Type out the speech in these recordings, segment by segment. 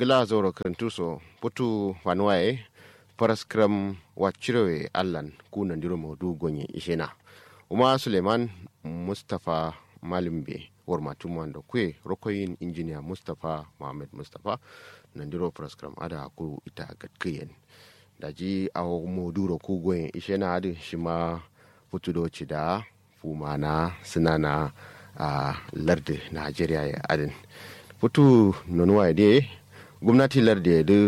ngila zoro kantuso putu wanuwaye paraskram wachirewe allan kuna ndiro modu gonye ishena uma suleiman mustapha malimbe worma tumwando kwe rokoyin injiniya mustapha mohammed mustapha nandiro paraskram ada ku ita gatkiyen daji awo moduro ku gonye ishena adi shima putu do cida fumana sinana a lardi najeriya ya adin putu nonuwa de gwamnati lardi da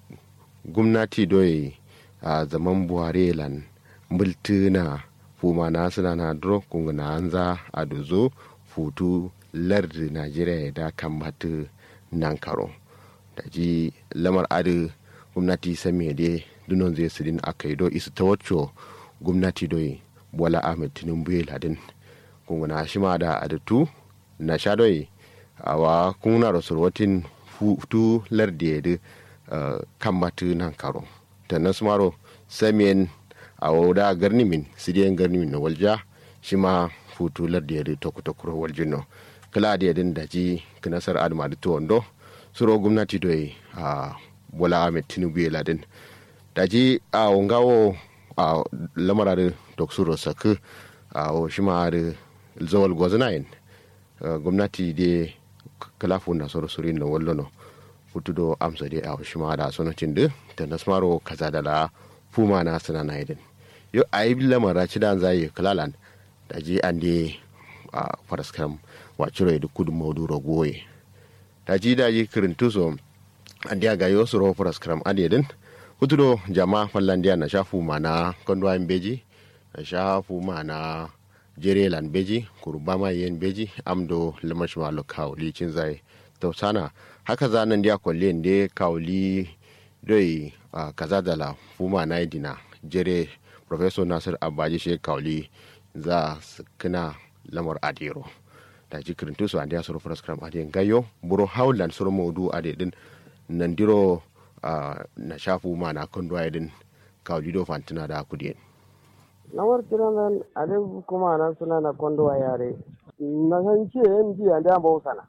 gwamnati doyi a zaman buhari lan multuna fumana suna na duro kunguna anza a dozo futu lardi najeriya da kan matu nan karo da ji lamar adi gwamnati sami de dunon zai sirin aka yi do isu ta wacce gwamnati doyi bola ahmed tinubu ya ladin kunguna shi ma da adatu na sha doyi awa kuna rasul watin futu lardi da kan matu nan karo ta nasmaro samiyan a wauda garnimin sidiyan garnimin na walja shi ma futu lardi da tokutokuro waljino kala da yadin da ji kinasar adama da tuwando suro gwamnati doyi a bola ahmed tinubu ya ladin da ji a wangawo a lamara da toksuro saku a shi ma da zawal gwazinayin gwamnati da kalafu na soro surin na wallono futudo amsa de a shi ma da sonocin da ta nasmaro kaza da la fuma na sana na idin yo a yi lamara ci da zai kalalan da je an de a faraskam wa ciro da kudu maudu ragoye da ji da ji kirintu so an dia ga yo soro faraskam adedin futudo jama fallandiya na shafu ma na kondwa beji na shafu ma na jerelan beji kurbama yen beji amdo lamashma lo kawli cin zai tausana haka zanen dia kwalle ne kawli doi uh, kaza da la fuma na dina jere professor nasir abaji she kawli za su kina lamar adiro da ji kirintu su andiya suru fraskram adiyan gayo buro haulan suru maudu adedin nan diro uh, na shafu ma na kondo din kawli do fantina da kudiyen na wartiran nan ale kuma na suna na kondo a yare na san ce yan ji a da bau sana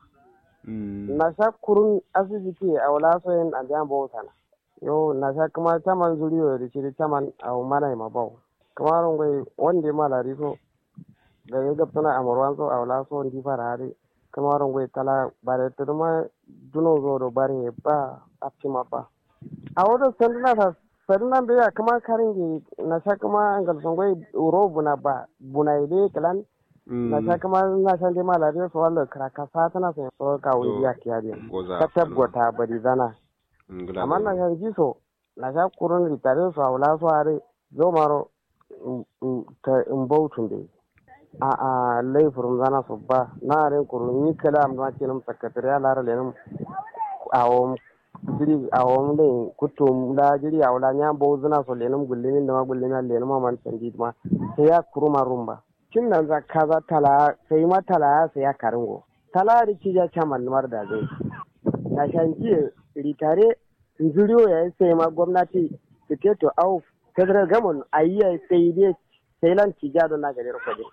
na sha kurun asibiti a wala so yan a da bau sana yo na sha kuma taman zuriyo da shiri taman a mana ma bau kuma ron gai wanda ma lari so da ya ga tana amurwan so a wala so ndi fara hari kuma ron gai tala bare turma duno zo do bare ba aptima ba a wadda sanduna ta sannan da ya kama karin ge na sha kama ngal songoi uro buna ba buna ide kalan na sha kama na sha de mala de so wallo kraka sa tana sai so ka wuri ya kiya de ka tabbata bari zana amma na sha ji so na sha kurun ritare so awla so are zo maro ta in bautun de a a laifurum zana so ba na ren kurun ni kala am na kinum sakatariya lara lenum awon jiri a wani da kuto da jiri a wala nya bo zuna so lenum gullini da ma gullini lenum ma man sandi ma sai ya kuruma rumba kin nan za ka za tala sai ma tala sai ya karingo tala da ci ja chaman mar da zai na shanki ritare nzuriyo ya sai ma gwamnati siketo au federal government ayya sai dai sai lan ci ja don na gare ko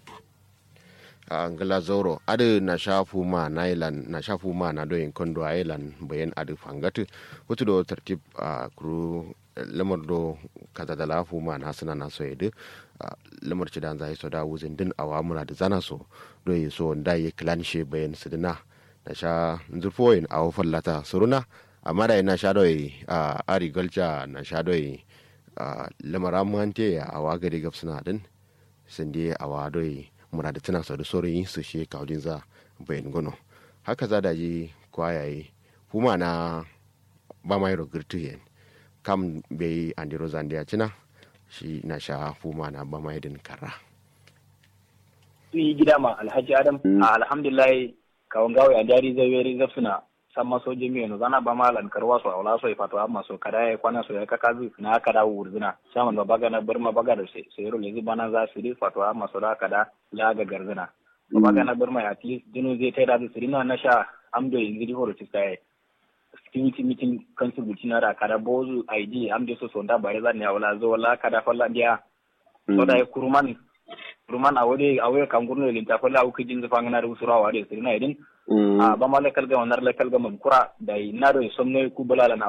a ngala zoro adu na shafu ma na ilan na shafu ma na doyin kondo a ilan bayan adu fangatu wato do tartib a kuru lamar do kaza da lafu ma na suna na so yadu lamar ci dan zai so da wuzin din awa muna da zana so doyi so da yi klan she bayan sidina na sha zurfoyin a fallata suruna amma da na sha doyi a agriculture na sha doyi lamar amante a awa gari gafsuna din sinde awa doyi muna da tana da sauran yin su shi kawalin za bayan gono haka za da ji kwayaye kuma na ba mai rogirtu yen kam bai andiro zandiya cina shi na sha fuma na ba mai din kara su yi gida ma alhaji adam a alhamdulillah kawon gawo ya jari zai weri zafsuna san maso jami'a no zana ba malan karwa so awla so ifato amma so kada ya kwana so ya kaka zu na kada wurzina shaman ba baga na burma baga da sai sai role zu bana za su ri fato amma so da kada la ga garzina ba baga na burma at least dinu zai tai da su rina na sha amdo yanzu di horo tisai security meeting council butina da kada bozu id amdo so so da bare zan ya wala zo wala kada falla dia so da kuruman ruman a wode a wode kan gurno lin ta falla au kijin zufa ngana ru sura wa de sirina idin a ba ma lekal ga onar lekal ga mun kura da na do somno ku bulala na